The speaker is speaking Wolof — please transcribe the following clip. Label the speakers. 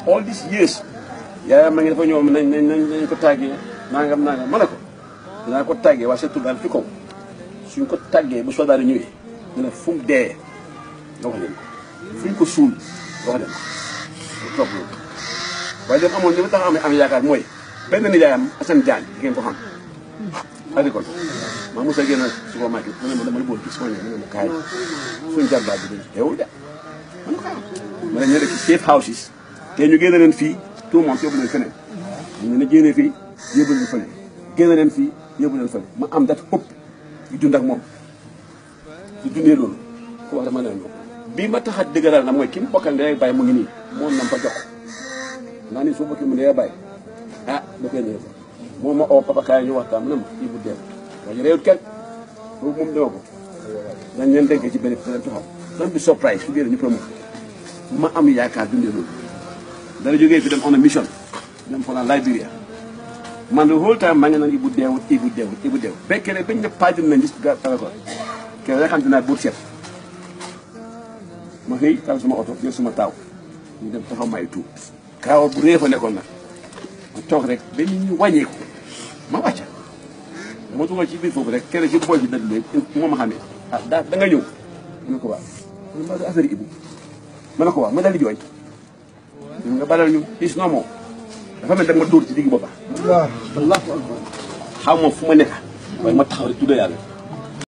Speaker 1: all these years yaayam ma ngi dafa ñëw nañ nañ nañ ko tàggee nangam nangam ma ne ko dinaa ko tàggee waa sa tur daal fi kaw suñ ko tàggee bu soldat yi ñëwee ñu ne fu mu dee nga wax leen ko fu ñu ko suul nga wax leen ko mu topp loolu waaye dem amoon li ma tax am am yaakaar mooy benn nijaayam Assane Diagne di ngeen ko xam agricole maa mos a génn supermarché mu ne ma dama la bëgg gis ma ne ma ne ma kaay suñ jarbaat bi dañ teewul de ma ne ko ah ma ne ñu nekk safe houses te ñu génne leen fii tout le monde yóbbu leen feneen ñu ne génne fii yóbbu leen fële génne leen fii yóbbu leen fële ma am dat ëpp di dund ak moom di dundee loolu ku wax dama leen bii ma tax a dëgëral na mooy ki mu bokkal ndey bàyyi mu ngi nii moom na ma fa jox naa ni soo bokkee mu ndey bàyyi ah da koy ñëw moom ma oo papa kaay ñu waxtaan mu ne ma kii bu dee waaye réewut kenn boobu moom dama ko dañ leen dénk ci benn benn taxaw doon bi surprise su génne ñu promo ma am yaakaar dundee loolu dara jógee fi dem on a mission dem fa la Liberia man the whole time maa ngi naan ibu deewut ibu deewut ibu deewut fekkee ne bañ ne paajal nañ gis ga tawa ko ke nga xam te naa buur seet ma xëy taal suma oto jël suma taaw ñu dem taxaw may tuub kaawa bu réefa nekkoon nag ma toog rek ba nit ñu wàññeeku ma wàcca dama dugal ci biir foofu rek kenn ci bool bi dëgg léegi moo ma xamee ah daa da nga ñëw ma ne ko waaw ma ne ma affaire ibu ma ne ko waaw ma dal di jooy nga balal ñu is no moo dafa mel da nga ma dóor ci digg boppa allahu akbar xaw ma fu ma nekk waaye ma taxaw rek tudda yàlla